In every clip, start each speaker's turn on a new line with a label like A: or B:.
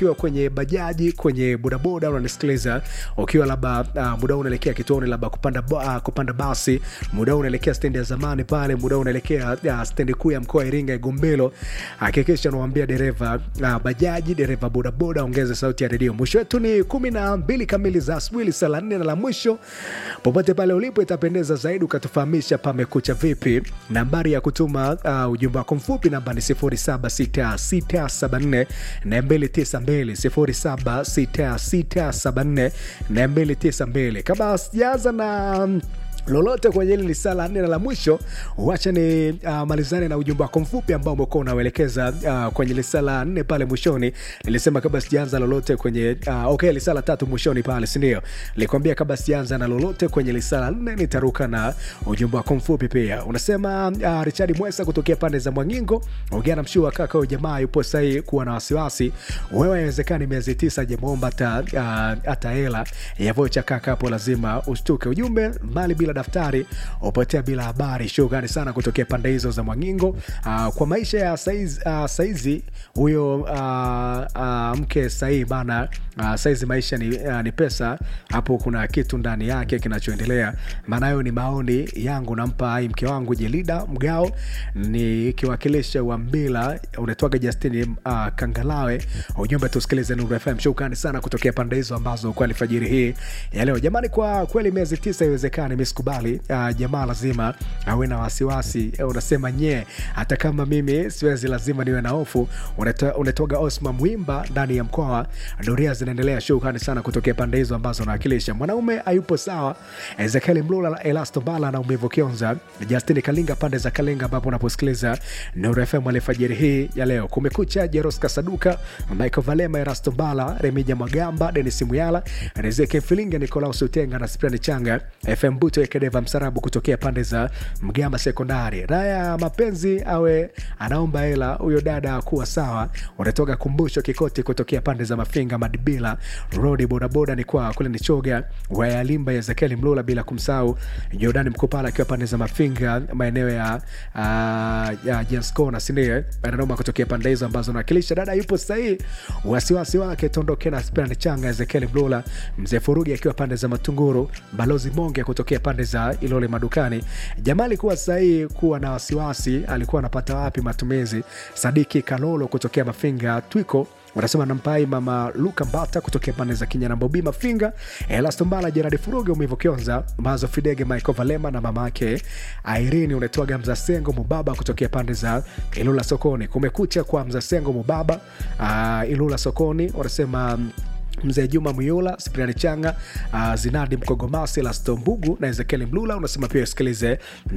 A: ukiwa kwenye bajaji kwenye bodaboda unanisikiliza ukiwa labda uh, muda huu unaelekea kituoni labda kupanda, uh, kupanda basi muda huu unaelekea stendi ya zamani pale muda huu unaelekea uh, stendi kuu ya mkoa wa iringa igombelo hakikisha unawambia dereva uh, bajaji dereva bodaboda ongeze sauti ya redio mwisho wetu ni kumi na mbili kamili za asubuhi saa la nne na la mwisho popote pale ulipo itapendeza zaidi ukatufahamisha pamekucha vipi nambari ya kutuma uh, ujumbe wako mfupi namba ni 076674 292 076674 kama sijaanza na lolote kwenye hili lisaa la nne na la mwisho wacha ni uh, malizane na ujumbe wako mfupi ambao umekuwa unauelekeza uh, kwenye lisaa la nne pale mwishoni nilisema kabla sijaanza lolote kwenye uh, okay lisaa la tatu mwishoni pale sindio nilikwambia kabla sijaanza na lolote kwenye lisaa la nne nitaruka na ujumbe wako mfupi pia unasema uh, richard mwesa kutokea pande za mwangingo ongea na mshuu wa kaka huyo jamaa yupo sahii kuwa na wasiwasi wewe awezekani miezi tisa jemomba hata uh, hela ya vocha kaka hapo lazima ushtuke ujumbe mali bila daftari upotea bila habari shughani sana kutokea pande hizo za mwangingo uh, kwa maisha ya saizi, uh, saizi huyo uh, uh, mke sahii bana uh, saizi maisha ni, uh, ni pesa hapo kuna kitu ndani yake kinachoendelea maana hayo ni maoni yangu nampa hai mke wangu jelida mgao nikiwakilisha wambila unatwaga justini uh, kangalawe ujumbe tusikilize nuru fm shukrani sana kutokea pande hizo ambazo kwa alfajiri hii ya leo jamani kwa kweli miezi tisa iwezekani mi sikubali uh, jamaa lazima awe na wasiwasi uh, unasema nye hata kama mimi siwezi lazima niwe na hofu unatoga osma mwimba ndani ya mkoa doria zinaendelea shukrani sana kutokea pande hizo ambazo nawakilisha mwanaume hayupo sawa ezekieli mlula elasto bala na umivu kionza justini kalinga pande za kalinga ambapo unaposikiliza nuru fm alfajiri hii ya leo kumekucha jeros kasaduka michael valema erasto bala remija magamba denis muyala rezeke filinga nicolaus utenga na sprani changa fm buto ekedeva msarabu kutokea pande za mgamba sekondari raya mapenzi awe anaomba hela huyo dada kuwa sawa unatoka kumbusho kikoti kutokea pande za mafinga madibila rodi bodaboda ni kwa kule nichoga wayalimba ezekieli mlula bila kumsahau jordani mkupala akiwa pande za mafinga maeneo ya, uh, ya jenskona sindio ananoma kutokea pande hizo ambazo nawakilisha dada yupo sahii wasiwasi wake tondoke na sprani changa ezekieli mlula mzee furugi akiwa pande za matunguru balozi monge kutokea pande za ilole madukani jamaa alikuwa sahii kuwa na wasiwasi alikuwa anapata wapi matumizi sadiki kalolo kutokea mafinga twiko wanasema nampai mama luka mbata kutokea pande za kinyana bobi mafinga elastombala jeradi furuge umivo kionza mazo fidege michael valema na mama yake airini unatoaga mzasengo mubaba kutokea pande za ilula sokoni kumekucha kwa mzasengo mubaba uh, ilula sokoni wanasema mzee juma muyula spriani changa uh, zinadi mkogomasi lastombugu na ezekieli mlula unasema pia usikilize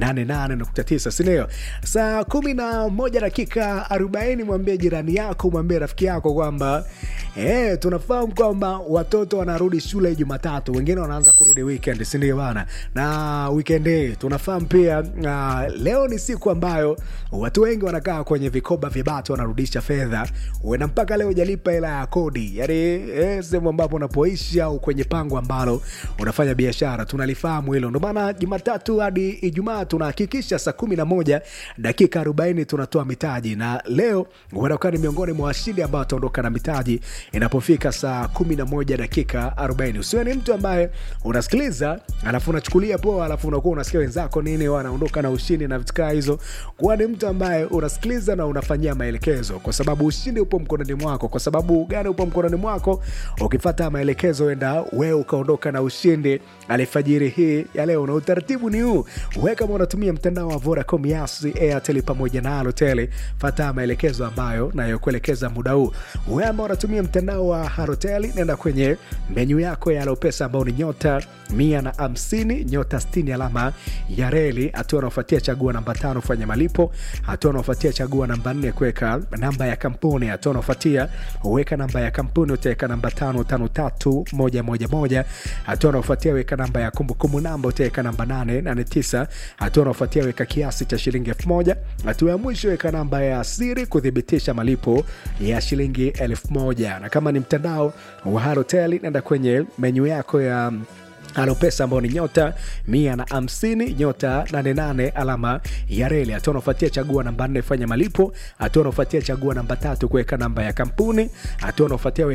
A: 88.9 sindio saa kumi na moja dakika 40 mwambie jirani yako mwambie rafiki yako kwamba eh, tunafahamu kwamba watoto wanarudi shule jumatatu wengine wanaanza kurudi weekend sindio bana na weekend hii tunafahamu pia uh, leo ni siku ambayo watu wengi wanakaa kwenye vikoba vya batu wanarudisha fedha uena mpaka leo ujalipa hela ya kodi yani eh, sehemu ambapo unapoishi au kwenye pango ambalo unafanya biashara tunalifahamu hilo ndio maana jumatatu hadi ijumaa tunahakikisha saa kumi na moja dakika 40 tunatoa mitaji na leo unakuwa ni miongoni mwa washindi ambao wataondoka na mitaji inapofika saa kumi na moja dakika 40 usiwe ni mtu ambaye unasikiliza alafu unachukulia poa alafu unakuwa unasikia wenzako nini wanaondoka na ushindi na vitukaa hizo kuwa ni mtu ambaye unasikiliza na unafanyia maelekezo kwa sababu ushindi upo mkononi mwako kwa sababu gani upo mkononi mwako ukifata maelekezo enda wewe ukaondoka na ushindi alifajiri hii ya leo na utaratibu ni huu we kama unatumia mtandao wa vodacom yasi airtel pamoja na alotel fata maelekezo ambayo nayokuelekeza muda huu we ambao unatumia mtandao wa harotel nenda kwenye menyu yako ya alopesa ambao ni nyota mia na hamsini nyota 60 alama ya reli hatua anaofuatia chagua namba tano fanya malipo hatua anaofuatia chagua namba nne kuweka namba ya kampuni hatua anaofuatia uweka namba ya kampuni utaweka namba tano tano tatu moja moja moja hatua anaofuatia weka namba ya kumbukumbu namba utaweka namba nane nane tisa hatua anaofuatia weka kiasi cha shilingi elfu moja hatua ya mwisho weka namba ya siri kuthibitisha malipo ya shilingi elfu moja na kama ni mtandao wa harotel nenda kwenye menyu yako ya alopesa ambao ni nyota mia na hamsini nyota 88 alama ya reli hatua unaofuatia chagua namba nne fanya malipo hatua unaofuatia chagua namba tatu kuweka namba ya kampuni hatua unaofuatia